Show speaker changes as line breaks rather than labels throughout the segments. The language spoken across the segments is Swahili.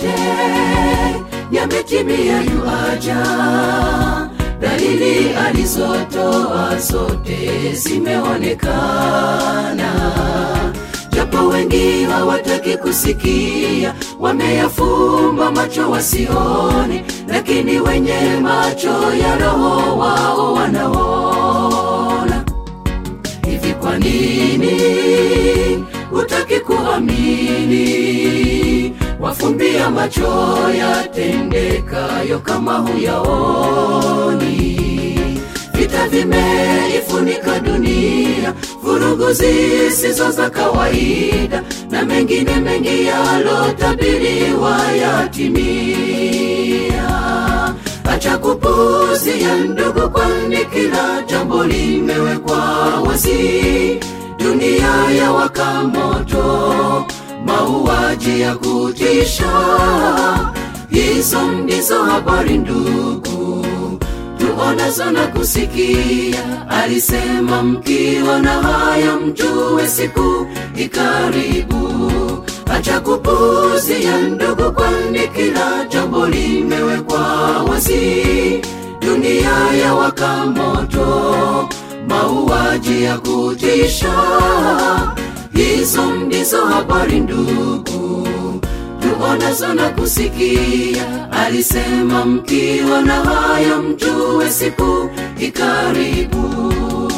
yote yametimia yuaja dalili alizotoa zote zimeonekana japo wengi hawataki kusikia wameyafumba macho wasione lakini wenye macho ya roho wao wanaona hivi kwa nini hutaki kuamini wafumbia macho yatendekayo kama huyaoni vita vimeifunika dunia vurugu zisizo za kawaida na mengine mengi yalotabiriwa yatimia acha kupuzia ndugu kwani kila jambo limewekwa wazi dunia ya waka moto mauaji ya kutisha hizo ndizo habari ndugu tuonazo na kusikia alisema mkiona haya mjue siku ikaribu acha kupuzia ndugu kwani kila jambo limewekwa wazi dunia ya waka moto mauaji ya kutisha hizo ndizo habari ndugu tuonazo na kusikia alisema mkiona haya mjue siku ikaribu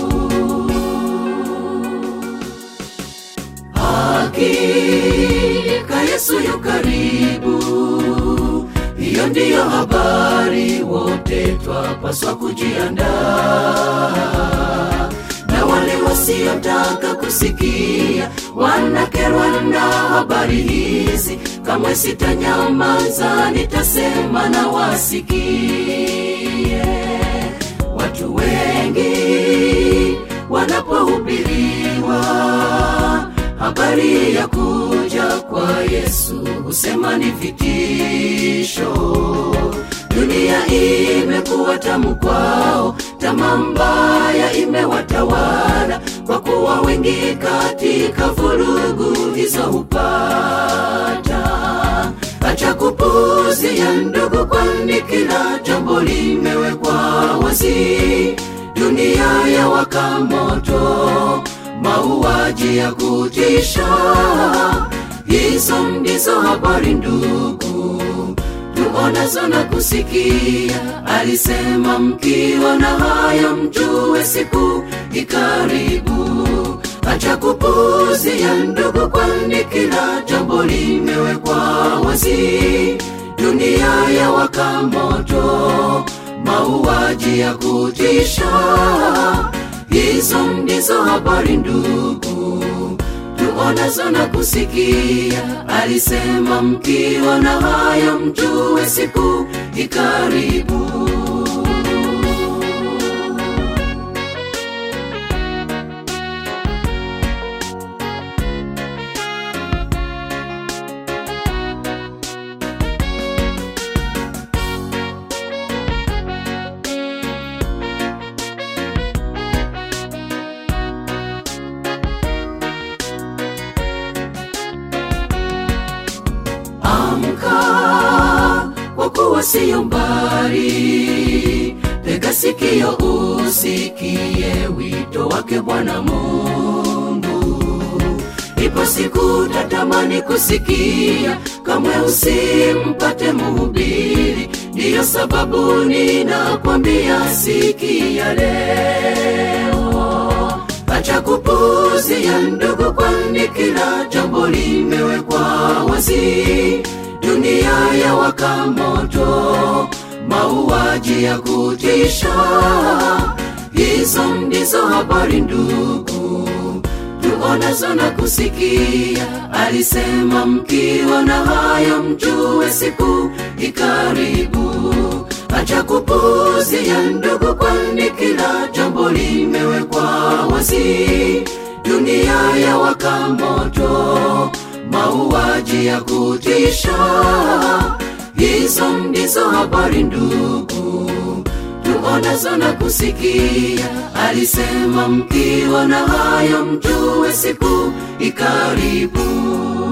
hakika yesu yu karibu hiyo ndiyo habari wote twapaswa kujiandaa na wale wasiotaka kusikia wanakerwa na habari hizi kamwe sitanyamaza nitasema na wasikie watu wengi wanapohubiriwa habari ya kuja kwa yesu husema ni vitisho dunia imekuwa tamu kwao tamaa mbaya imewatawala kwa kuwa wengi katika vurugu hizo hupata acha kupuzia ndugu kwani kila jambo limewekwa wazi dunia ya waka moto mauaji ya kutisha hizo ndizo habari ndugu tuonazo na kusikia alisema mkiona haya mjue siku ikaribu acha kupuzia ndugu kwani kila jambo limewekwa wazi dunia ya waka moto mauaji ya kutisha hizo ndizo habari ndugu tuonazo na kusikia alisema mkiona haya mjue siku ikaribu amka kwa kuwa siyo mbali tega sikio usikie wito wake bwana mungu ipo siku tatamani kusikia kamwe usimpate muhubiri ndiyo sababu ninakwambia sikia leo acha kupuzia ndugu kwani kila jambo limewekwa wazi dunia ya waka moto mauaji ya kutisha hizo ndizo habari ndugu tuonazo na kusikia alisema mkiona haya mjue siku ikaribu acha kupuzia ndugu kwani kila jambo limewekwa wazi dunia ya waka moto mauaji ya kutisha hizo ndizo habari ndugu tuonazo na kusikia alisema mkiona haya mjue siku ikaribu